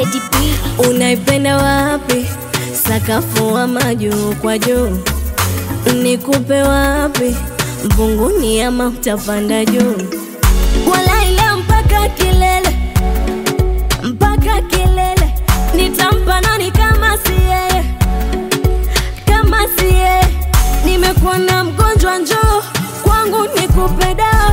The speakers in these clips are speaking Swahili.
Teddy B. Unaipenda wapi? Sakafu ama juu kwa juu? Nikupe wapi? Mbunguni ama utapanda juu? Walai leo mpaka kilele, mpaka kilele. Nitampa nani kama si yeye, kama si yeye? Nimekuwa na mgonjwa, njoo kwangu nikupe dawa.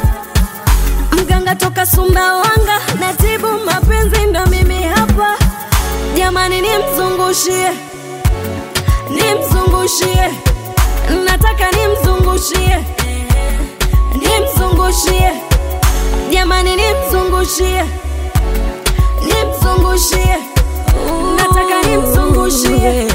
Mganga toka Sumbawanga, natibu mapenzi, ndo mimi hapa. Jamani, nimzungushie, nimzungushie, nataka nimzungushie, nimzungushie, jamani, nimzungushie, nimzungushie, nataka nimzungushie,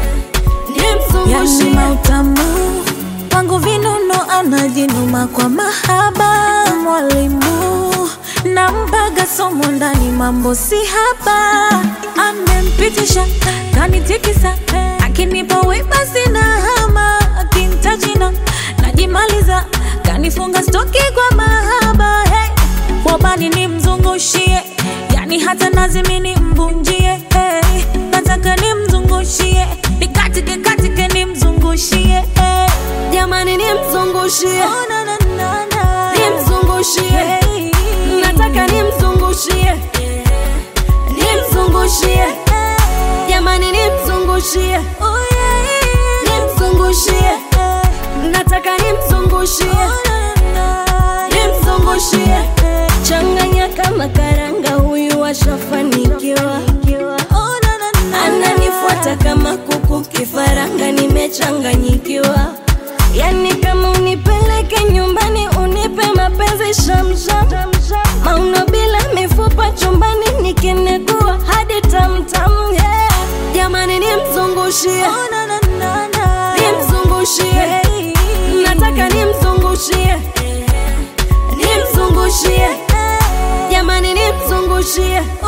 Yani nimzungushie. mautamu wangu vinuno anajinuma kwa mahaba mwalimu nampaga somo ndani mambo si haba amempitisha kanitikisa akinipa wema sina hama akintajina najimaliza kanifunga stoki kwa mahaba hey. wabani nimzungushie yani hata nazimini mbunjie hey. nataka nimzungushie nikatike katike nimzungushie hey. Jamani, nimzungushie, Oh, na, na, na, na. nimzungushie, Hey. nataka nimzungushie, nimzungushie, jamani, nimzungushie, Oh, yeah. nimzungushie, Hey. nataka nimzungushie, Oh, na, na, na. nimzungushie, changanya kama karanga, huyu ashafanikiwa, Oh, na, na, na. ananifuata kama kuku kifaranga, nimechanganyikiwa. Yani kama unipeleke nyumbani, unipe mapenzi shamsham, mauno bila mifupa chumbani, nikinegua hadi tamtam, yeah. Jamani, nimzungushie, Oh, na, na, na, na. nimzungushie, Hey. nataka nimzungushie, nimzungushie, jamani, nimzungushie, Oh,